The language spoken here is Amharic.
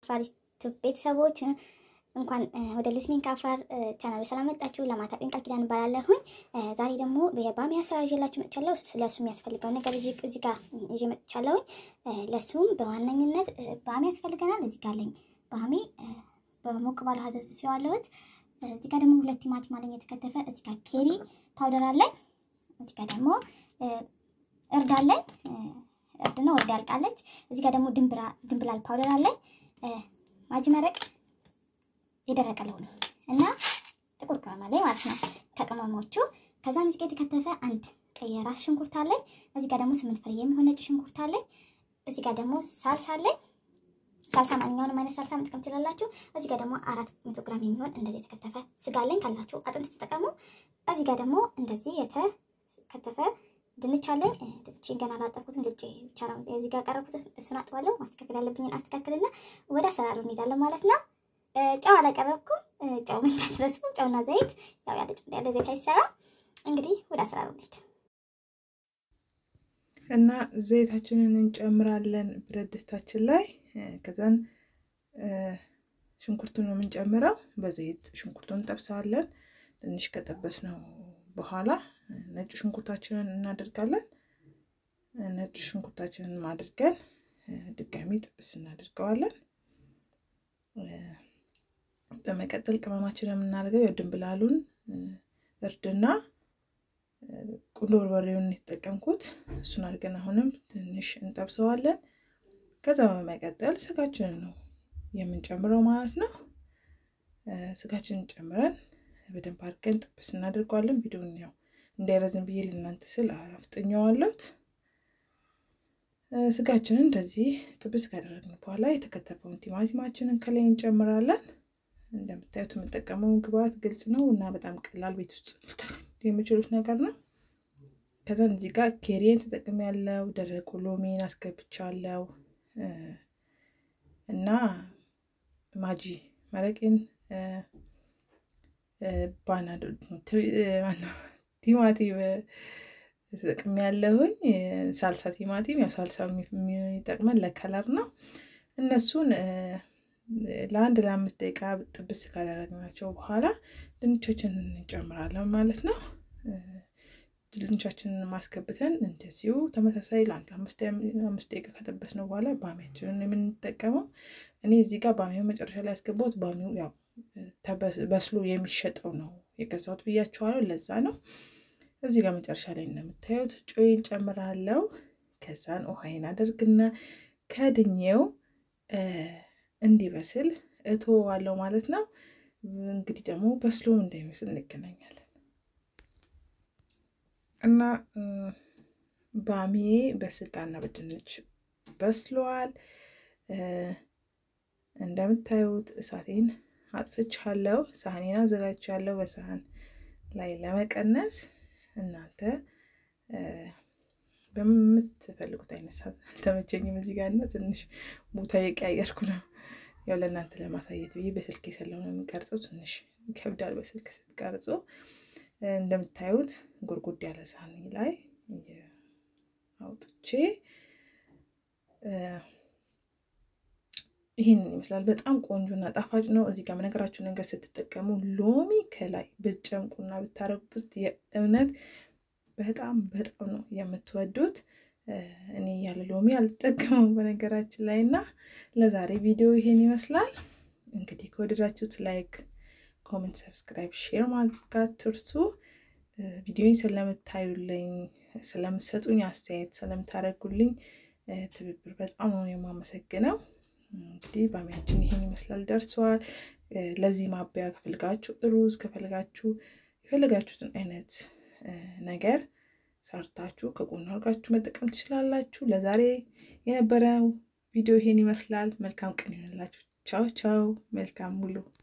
አፋር ዩቱብ ቤተሰቦች እንኳን ወደ ሊስኒንግ አፋር ቻናል ሰላም መጣችሁ። ለማታውቁኝ ቃል ኪዳን እባላለሁኝ። ዛሬ ደግሞ የባሚ አሰራር ይዤላችሁ መጥቻለሁ። ለእሱ የሚያስፈልገውን ነገር እዚህ ጋር ይዤ መጥቻለሁኝ። ለእሱም በዋነኝነት ባሚ ያስፈልገናል። እዚህ ጋር አለኝ ባሚ በሞቅ ባለ ውሃ ዘፍዝፌዋለሁት። እዚህ ጋር ደግሞ ሁለት ቲማቲም አለኝ የተከተፈ። እዚህ ጋር ኬሪ ፓውደር አለኝ። እዚህ ጋር ደግሞ እርድ አለኝ። እርድ ነው፣ እርድ ያልቃለች። እዚህ ጋር ደግሞ ድንብላል ፓውደር አለኝ። ማጂ መረቅ የደረቀ ለሆኑ እና ጥቁር ቅመም አለኝ ማለት ነው ከቅመሞቹ። ከዛም እዚህ ጋር የተከተፈ አንድ ቀይ ራስ ሽንኩርት አለኝ። እዚህ ጋር ደግሞ ስምንት ፍሬ የሚሆን ነጭ ሽንኩርት አለኝ። እዚህ ጋር ደግሞ ሳልሳ አለኝ። ሳልሳ ማንኛውንም አይነት ሳልሳ መጠቀም ትችላላችሁ። እዚህ ጋር ደግሞ አራት መቶ ግራም የሚሆን እንደዚህ የተከተፈ ስጋ አለኝ። ካላችሁ አጥንት ተጠቀሙ። እዚህ ጋር ደግሞ እንደዚህ የተከተፈ ድንች አለኝ። ድንችን ገና አላጠብኩትም። ልጭ ብቻ ነው እዚህ ጋር ቀረብኩት። እሱን አጥባለሁ። ማስተካከል ያለብኝን አስተካክልና ወደ አሰራሩ እንሄዳለን ማለት ነው። ጨው አላቀረብኩም። ጨው እንዳትረሱ። ጨውና ዘይት ያው ያለ ጨው ያለ ዘይት አይሰራ። እንግዲህ ወደ አሰራሩ እንሂድ እና ዘይታችንን እንጨምራለን ብረት ድስታችን ላይ። ከዛን ሽንኩርቱን ነው የምንጨምረው። በዘይት ሽንኩርቱን እንጠብሰዋለን። ትንሽ ከጠበስነው በኋላ ነጭ ሽንኩርታችንን እናደርጋለን። ነጭ ሽንኩርታችንን አድርገን ድጋሚ ጥብስ እናደርገዋለን። በመቀጠል ቅመማችንን የምናደርገው የድንብላሉን እርድና ቁንዶ በርበሬውን የተጠቀምኩት እሱን አድርገን አሁንም ትንሽ እንጠብሰዋለን። ከዛ በመቀጠል ስጋችንን ነው የምንጨምረው ማለት ነው። ስጋችንን ጨምረን በደንብ አድርገን ጥብስ እናደርገዋለን። ቪዲዮን ያው እንዳይረዝም ብዬ ልናንተ ስል አፍጥኘዋለሁት። ስጋችንን እንደዚህ ጥብስ ካደረግን በኋላ የተከተፈውን ቲማቲማችንን ከላይ እንጨምራለን። እንደምታዩት የምጠቀመው ግብአት ግልጽ ነው እና በጣም ቀላል ቤት ውስጥ የምችሉት ነገር ነው። ከዛን እዚህ ጋር ኬሪን ተጠቅሜ ያለው ደረቁ ሎሚን አስገብቻለሁ እና ማጂ መረቄን ባና ቲማቲም ተጠቅሜ ያለሁኝ ሳልሳ ቲማቲም ያው ሳልሳ የሚጠቅመን ለከለር ነው። እነሱን ለአንድ ለአምስት ደቂቃ ጥብስ ካደረግናቸው በኋላ ድንቻችንን እንጨምራለን ማለት ነው። ድንቻችንን ማስገብተን እንደዚሁ ተመሳሳይ ለአንድ አምስት ደቂቃ ከጠበስነው በኋላ ባሚያችንን የምንጠቀመው እኔ እዚህ ጋር ባሚው መጨረሻ ላይ ያስገባሁት ባሚው ያው በስሎ የሚሸጠው ነው የገዛሁት ብያቸዋለሁ። ለዛ ነው እዚህ ጋር መጨረሻ ላይ እንደምታዩት ጮይን ጨምራለሁ። ከዛን ውሃይን አደርግና ከድኜው እንዲበስል እተወዋለሁ ማለት ነው። እንግዲህ ደግሞ በስሎም እንዳይመስል እንገናኛለን እና ባሚዬ በስጋና በድንች በስሏል። እንደምታዩት እሳቴን አጥፍቻለሁ። ሳህኔን አዘጋጅቻለሁ በሳህን ላይ ለመቀነስ እናንተ በምትፈልጉት አይነት ሰዓት አልተመቸኝም። እዚህ ጋር እና ትንሽ ቦታ የቀያየርኩ ነው ያው ለእናንተ ለማሳየት ብዬ በስልክ ስለሆነ የምቀርጸው ትንሽ ይከብዳል። በስልክ ስትቀርጾ እንደምታዩት ጎድጎድ ያለ ሳህኒ ላይ አውጥቼ ይህንን ይመስላል። በጣም ቆንጆና ጣፋጭ ነው። እዚህ ጋር በነገራችሁ ነገር ስትጠቀሙ ሎሚ ከላይ ብትጨምቁና ብታረጉት የእውነት በጣም በጣም ነው የምትወዱት። እኔ ያለ ሎሚ አልጠቀመው በነገራችን ላይ እና ለዛሬ ቪዲዮ ይሄን ይመስላል። እንግዲህ ከወደዳችሁት ላይክ፣ ኮሜንት፣ ሰብስክራይብ፣ ሼር ማድረግ ትርሱ። ቪዲዮን ስለምታዩልኝ፣ ስለምሰጡኝ አስተያየት ስለምታደርጉልኝ ትብብር በጣም ነው የማመሰግነው። እንግዲህ ባሚያችን ይሄን ይመስላል ደርሷል። ለዚህ ማበያ ከፈልጋችሁ ሩዝ ከፈልጋችሁ የፈለጋችሁትን አይነት ነገር ሰርታችሁ ከጎን አድርጋችሁ መጠቀም ትችላላችሁ። ለዛሬ የነበረው ቪዲዮ ይሄን ይመስላል። መልካም ቀን ይሆንላችሁ። ቻው ቻው። መልካም ሙሉ